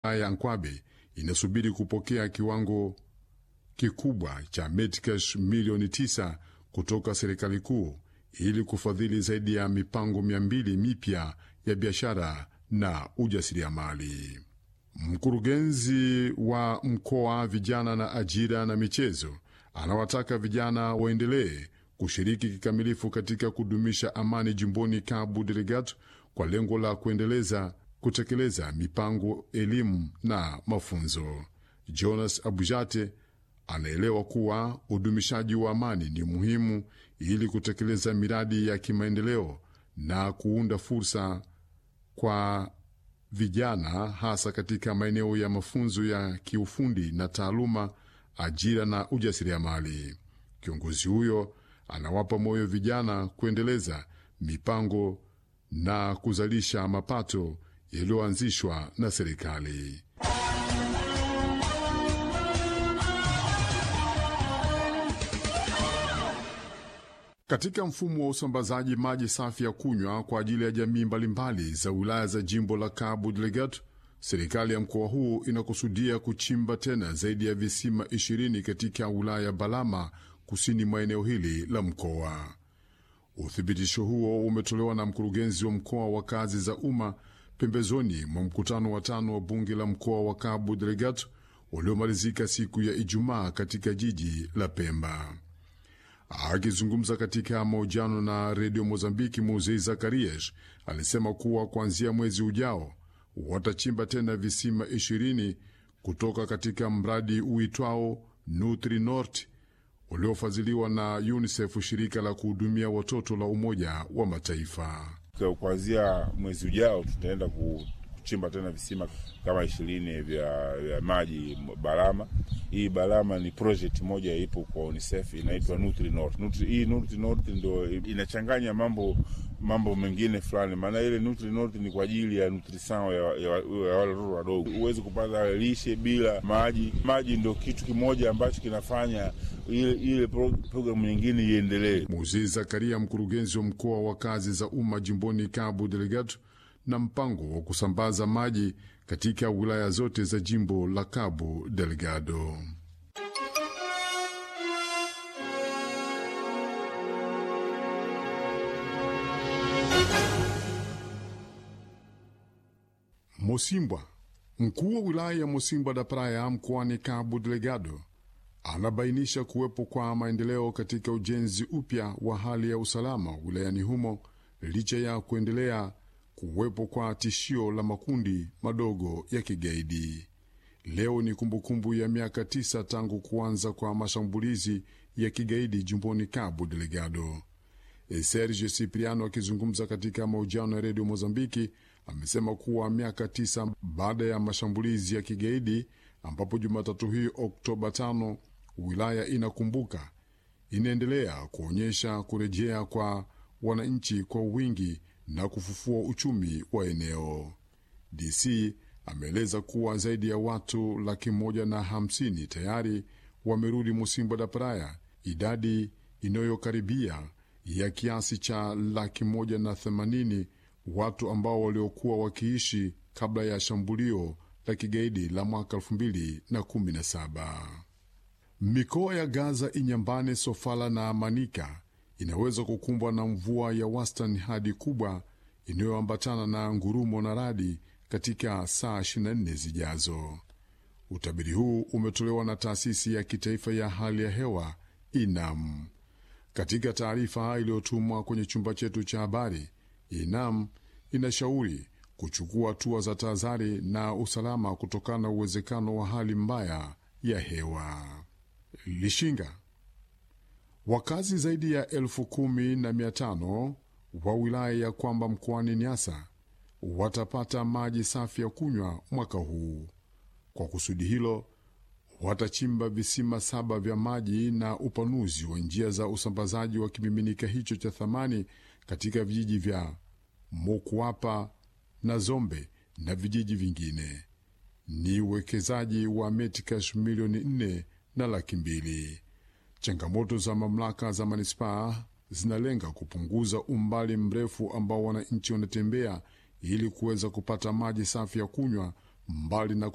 ya Nkwabe inasubiri kupokea kiwango kikubwa cha Metcash milioni tisa kutoka serikali kuu ili kufadhili zaidi ya mipango mia mbili mipya ya biashara na ujasiriamali. Mkurugenzi wa mkoa vijana na ajira na michezo anawataka vijana waendelee kushiriki kikamilifu katika kudumisha amani jimboni Cabo Delgado kwa lengo la kuendeleza kutekeleza mipango elimu na mafunzo. Jonas Abujate anaelewa kuwa udumishaji wa amani ni muhimu ili kutekeleza miradi ya kimaendeleo na kuunda fursa kwa vijana hasa katika maeneo ya mafunzo ya kiufundi na taaluma, ajira na ujasiriamali. Kiongozi huyo anawapa moyo vijana kuendeleza mipango na kuzalisha mapato yaliyoanzishwa na serikali. Katika mfumo wa usambazaji maji safi ya kunywa kwa ajili ya jamii mbalimbali za wilaya za jimbo la Cabo Delgado, serikali ya mkoa huu inakusudia kuchimba tena zaidi ya visima 20 katika wilaya ya Balama, kusini mwa eneo hili la mkoa. Uthibitisho huo umetolewa na mkurugenzi wa mkoa wa kazi za umma pembezoni mwa mkutano wa tano wa bunge la mkoa wa Cabo Delgado uliomalizika siku ya Ijumaa katika jiji la Pemba. Akizungumza katika mahojiano na redio Mozambiki, Muzei Zakarias alisema kuwa kuanzia mwezi ujao watachimba tena visima 20 kutoka katika mradi uitwao Nutri North uliofadhiliwa na UNICEF, shirika la kuhudumia watoto la Umoja wa Mataifa. Kuanzia mwezi ujao tutaenda kuchimba tena visima kama ishirini vya, vya maji Balama. Hii Balama ni project moja ipo kwa UNICEF inaitwa Nutri North. Nutri, hii Nutri North ndo inachanganya mambo mambo mengine fulani, maana ile Nutri North ni kwa ajili ya nutrisan ya, ya, ya wale watoto wadogo. Huwezi kupata lishe bila maji. Maji ndo kitu kimoja ambacho kinafanya ile, ile pro, programu nyingine iendelee. Muzee Zakaria, mkurugenzi wa mkoa wa kazi za umma jimboni Cabo Delgado na mpango wa kusambaza maji katika wilaya zote za jimbo la Cabo Delgado. Mosimbwa, mkuu wa wilaya ya Mosimbwa da Praia mkoani Cabo Delgado anabainisha kuwepo kwa maendeleo katika ujenzi upya wa hali ya usalama wilayani humo licha ya kuendelea kuwepo kwa tishio la makundi madogo ya kigaidi. Leo ni kumbukumbu ya miaka tisa tangu kuanza kwa mashambulizi ya kigaidi jimboni Cabo Delgado. Sergio Cipriano akizungumza katika mahojiano ya redio Mozambiki amesema kuwa miaka tisa baada ya mashambulizi ya kigaidi ambapo Jumatatu hii Oktoba 5 wilaya inakumbuka, inaendelea kuonyesha kurejea kwa wananchi kwa wingi na kufufua uchumi wa eneo. DC ameeleza kuwa zaidi ya watu laki moja na hamsini tayari wamerudi Musimba da Praia, idadi inayokaribia ya kiasi cha laki moja na themanini watu ambao waliokuwa wakiishi kabla ya shambulio la kigaidi la mwaka elfu mbili na kumi na saba. Mikoa ya Gaza, Inyambane, Sofala na Manika inaweza kukumbwa na mvua ya wastani hadi kubwa inayoambatana na ngurumo na radi katika saa 24 zijazo. Utabiri huu umetolewa na taasisi ya kitaifa ya hali ya hewa INAM. Katika taarifa iliyotumwa kwenye chumba chetu cha habari, INAM inashauri kuchukua hatua za tahadhari na usalama kutokana na uwezekano wa hali mbaya ya hewa. Lishinga, wakazi zaidi ya elfu kumi na mia tano wa wilaya ya Kwamba mkoani Nyasa watapata maji safi ya kunywa mwaka huu. Kwa kusudi hilo, watachimba visima saba vya maji na upanuzi wa njia za usambazaji wa kimiminika hicho cha thamani katika vijiji vya Mokuapa na Zombe na vijiji vingine. Ni uwekezaji wa Metcash milioni nne na laki mbili. Changamoto za mamlaka za manispaa zinalenga kupunguza umbali mrefu ambao wananchi wanatembea ili kuweza kupata maji safi ya kunywa, mbali na